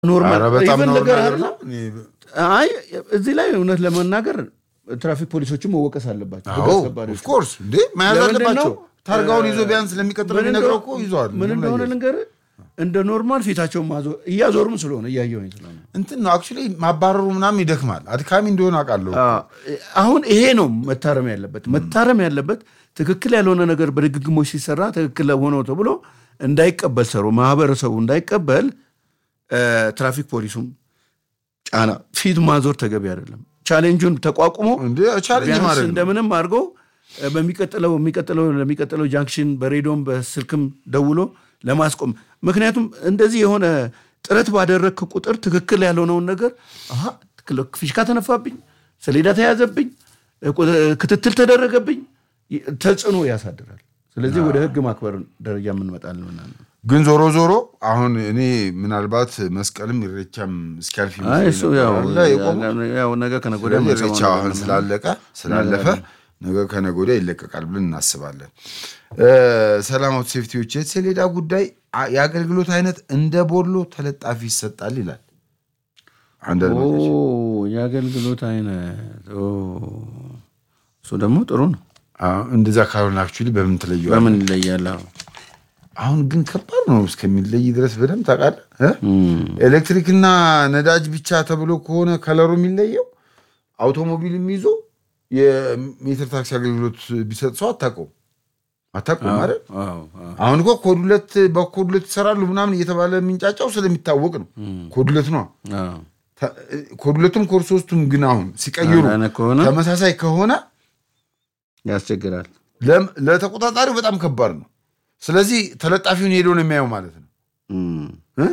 ኖርማል ኧረ በጣም ኢቨን ነውር ነገር ነገር አይደለም። ነው። እኔ- አይ እዚህ ላይ እውነት ለመናገር ትራፊክ ፖሊሶችም መወቀስ አለባቸው። ህግ አዎ አስከባሪዎች ኦፍኮርስ እንዴ መያዝ ለምንድን አለባቸው። ነው? ታርጋውን ይዞ ቢያንስ ለሚቀጥለው ምን የሚነግረው እንደሆነ- እኮ ይዘዋል። ምን ምን እንደሆነ ላይ ልንገርህ፣ እንደ ኖርማል ፊታቸውን ማዞር እያዞሩም ስለሆነ እያየሁኝ ስለሆነ እንትን ነው አክቹዋሊ ማባረሩ ምናምን ይደክማል። አድካሚ እንደሆነ አውቃለሁ። አሁን ይሄ ነው መታረም ያለበት። መታረም ያለበት ትክክል ያልሆነ ነገር በድግግሞች ሲሰራ ትክክል ሆነው ተብሎ እንዳይቀበል ሰሩ ማህበረሰቡ እንዳይቀበል እ፣ ትራፊክ ፖሊሱም ጫና ፊት ማዞር ተገቢ አይደለም። ቻሌንጁን ተቋቁሞ እንዴ ቻሌንጅ ቢያንስ ማድረግ ነው። እንደምንም አድርጎ እ፣ በሚቀጥለው የሚቀጥለው ለሚቀጥለው ጃንክሽን በሬዲዮም በስልክም ደውሎ ለማስቆም ምክንያቱም እንደዚህ የሆነ ጥረት ባደረግክ ቁጥር ትክክል ያልሆነውን ነገር አሀ፣ ትክክል- ፊሽካ ተነፋብኝ፣ ሰሌዳ ተያዘብኝ፣ እ፣ ቁ- ክትትል ተደረገብኝ ይ- ተጽዕኖ ያሳድራል። ስለዚህ ወደ ህግ ማክበር ደረጃ የምንመጣለን ምናምን ነው። ግን ዞሮ ዞሮ አሁን እኔ ምናልባት መስቀልም ኢሬቻም እስኪያልፍ አይ እሱ ያው ይመስለኛል አለ የቆሙት። ያው ነገ ከነገ ወዲያ ስለዚህ የምንሰማው ኢሬቻ ነገር አሁን ነው። ስላለቀ ስላለፈ ነገ ከነገ ወዲያ ይለቀቃል ብለን እናስባለን። ሰላማዊ ሴፍቲዎች የሰሌዳ ጉዳይ አ- የአገልግሎት አይነት እንደ ቦሎ ተለጣፊ ይሰጣል ይላል አንድ ኦ አድማጮች። የአገልግሎት አይነት ኦ፣ እሱ ደግሞ ጥሩ ነው። አዎ፣ እንደዛ ካልሆነ አክቹዋሊ በምን ትለየዋለህ? በምን ይለያል? አዎ። አሁን ግን ከባድ ነው እስከሚለይ ድረስ በደንብ ታውቃለህ እ? ኤሌክትሪክና ነዳጅ ብቻ ተብሎ ከሆነ ከለሩ የሚለየው አውቶሞቢልም ይዞ የሜትር ታክሲ አገልግሎት ቢሰጥ ሰው አታውቀውም አታውቀውም አይደል? አዎ፣ አዎ። አሁን እኮ ኮድ ሁለት በኮድ ሁለት ይሰራሉ ምናምን እየተባለ የሚንጫጫው ስለሚታወቅ ነው። ኮድ ሁለት ነው። አዎ። ተ- ኮድ ሁለቱም ኮድ ሶስቱም ግን አሁን ሲቀይሩ አንድ አይነት ከሆነ ተመሳሳይ ከሆነ ያስቸግራል። ለም- ለተቆጣጣሪው በጣም ከባድ ነው። ስለዚህ ተለጣፊውን ሄዶ ነው የሚያየው ማለት ነው እም። እ?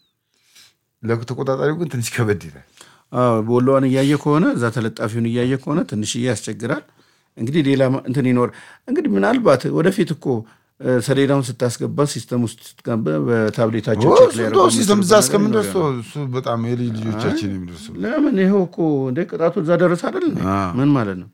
ለተቆጣጣሪው ግን ትንሽ ከበድ ይላል። አዎ ቦሎዋን እያየ ከሆነ እዛ ተለጣፊውን እያየ ከሆነ ትንሽዬ ያስቸግራል። እንግዲህ ሌላ ማ- እንትን ይኖር እንግዲህ ምናልባት ወደፊት እኮ እ፣ ሰሌዳውን ስታስገባ ሲስተም ውስጥ ስትገባ በታብሌታቸው ቼክ ላይ ቶ ያደርጉ ሲስተም እዛ የሚችሉበት እስከምንደርስ ነገር ይኖራል። እሱ በጣም የልጅ ልጆቻችን የሚደርሱ ለምን ይኸው እኮ እንደ ቅጣቱ እዛ ደረስ አይደል እንዴ? አ። ምን ማለት ነው?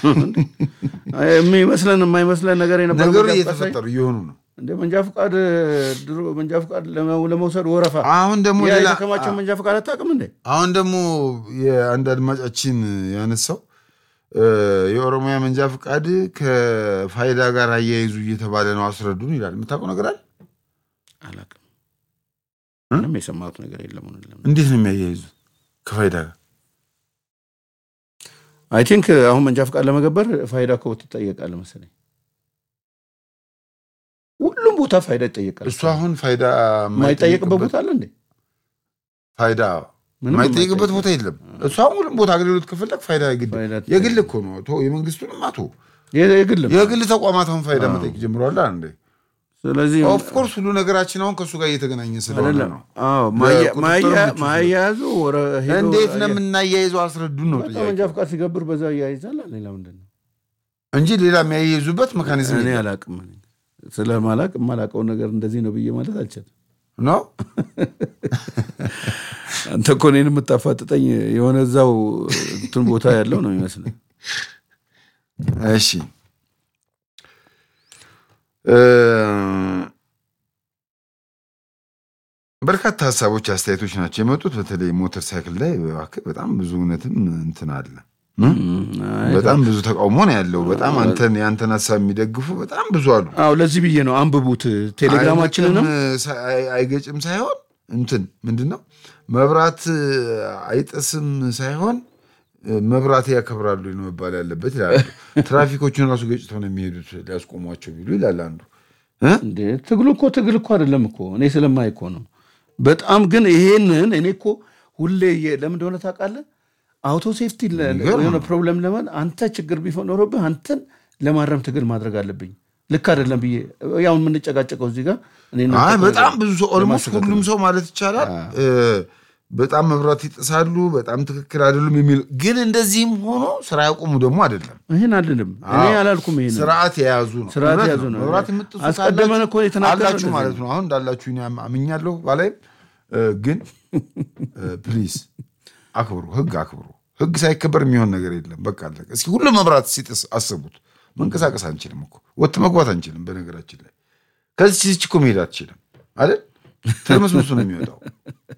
አይ፣ የሚመስለን የማይመስለን ነገር የነበረ ነገሩ መንጃ ፈቃድ እየተፈጠሩ እየሆኑ ነው። እንደ መንጃ ፈቃድ ድሮ መንጃ ፈቃድ ለመ- ለመውሰድ ወረፋ አሁን ደግሞ ያ ሌላ የተከማቸው መንጃ ፈቃድ አታውቅም እንዴ? አሁን ደግሞ የአንድ አድማጫችን ያነሳው እ፣ የኦሮሚያ መንጃ ፈቃድ ከፋይዳ ጋር አያይዙ እየተባለ ነው አስረዱን ይላል። የምታውቀው ነገር አለ? አላውቅም። ምንም የሰማሁት ነገር የለም። እውነት ለመናገር እንዴት ነው የሚያያይዙት ከፋይዳ ጋር? አይ ቲንክ አሁን መንጃ ፈቃድ ለመገበር ፋይዳ እኮ ትጠየቃለህ መሰለኝ። ሁሉም ቦታ ፋይዳ ይጠየቃል። እሱ አሁን ፋይዳ የማይጠየቅበት ቦታ አለ እንዴ? ፋይዳ ምንም የማይጠየቅበት የማይጠየቅ- ቦታ የለም። እሱ አሁን ሁሉም ቦታ አገልግሎት ከፈለግ ፋይዳ የግል ፋይዳ የግል እኮ ነው። ቶ የመንግስቱንም አቶ የ- የግል ነው። የግል ተቋማት አሁን ፋይዳ መጠየቅ ጀምረዋል። አንዴ ስለዚህ ኦፍኮርስ ሁሉ ነገራችን አሁን ከእሱ ጋር እየተገናኘ ስለሆነ አይደለም። ነው። አዎ ማያ- ለቁጥጥሩ ማያ- ምቹ ማያያዙ ወረ ሄዶ እንዴት ነው የምናያይዘው? አስረዱን ነው በቃ ጥያቄ መንጃ ፈቃድ ሲገብር በዛ እያይዛል። ሌላ ምንድን ነው? እንጂ ሌላ የሚያያይዙበት ሜካኒዝም እኔ የለም አላቅም። እኔ ስለማላቅ የማላቀውን ነገር እንደዚህ ነው ብዬ ማለት አልችልም። ነው። አንተ እኮ እኔን የምታፋጥጠኝ የሆነ እዛው እንትን ቦታ ያለው ነው የሚመስለኝ። እሺ እ፣ በርካታ ሀሳቦች፣ አስተያየቶች ናቸው የመጡት። በተለይ ሞተር ሳይክል ላይ እባክህ በጣም ብዙ እውነትም እንትን አለ። አይ፣ በጣም ብዙ ተቃውሞ ነው ያለው። በጣም አንተን የአንተን ሀሳብ የሚደግፉ በጣም ብዙ አሉ። አዎ ለዚህ ብዬ ነው አንብቡት። ቴሌግራማችንንም አይገጭም ሳ- አይ- አይገጭም ሳይሆን እንትን ምንድን ነው መብራት አይጥስም ሳይሆን መብራት ያከብራሉ ነው መባል ያለበት ይላሉ። ትራፊኮቹን ራሱ ገጭተው ነው የሚሄዱት ሊያስቆሟቸው ቢሉ ይላል አንዱ እ? እንዴ ትግሉ እኮ ትግል እኮ አይደለም እኮ እኔ ስለማይ እኮ ነው። በጣም ግን ይሄንን እኔ እኮ ሁሌ የ- ለምን እንደሆነ ታውቃለህ? አውቶ ሴፍቲ ለ- የሚገርም የሆነ ነው። ፕሮብለም ለመን አንተ ችግር ቢሆን ኖሮብህ አንተን ለማረም ትግል ማድረግ አለብኝ። ልክ አይደለም ብዬ ያው የምንጨቃጨቀው እዚህ ጋር እኔና አይ አንተ በጣም ብዙ ሰው ኦልሞስት ለማስተካከል ሁሉም ሰው ማለት ይቻላል እ፣ በጣም መብራት ይጥሳሉ፣ በጣም ትክክል አይደሉም የሚል ግን እንደዚህም ሆኖ ስራ ያቆሙ ደግሞ አይደለም። ይህን አልልም እኔ አላልኩም። ይሄን ስርዓት የያዙ ነው። ስርዓት እውነት የያዙ ነው። መብራት የምጥሱ አስቀድመን ካላችሁ- እኮ የተናገርነው አላችሁ እንደዚህ ማለት ነው። አሁን እንዳላችሁ እኔ አምኛለሁ ባላይም እ፣ ግን ፕሊዝ አክብሩ፣ ህግ አክብሩ። ህግ ሳይከበር የሚሆን ነገር የለም። በቃ አለቀ። እስኪ ሁሉም መብራት ሲጥስ አስቡት። መንቀሳቀስ አንችልም እኮ ወጥ መግባት አንችልም። በነገራችን ላይ ከዚህ እኮ መሄድ አትችልም አይደል? ትርምስምሱ ነው የሚወጣው።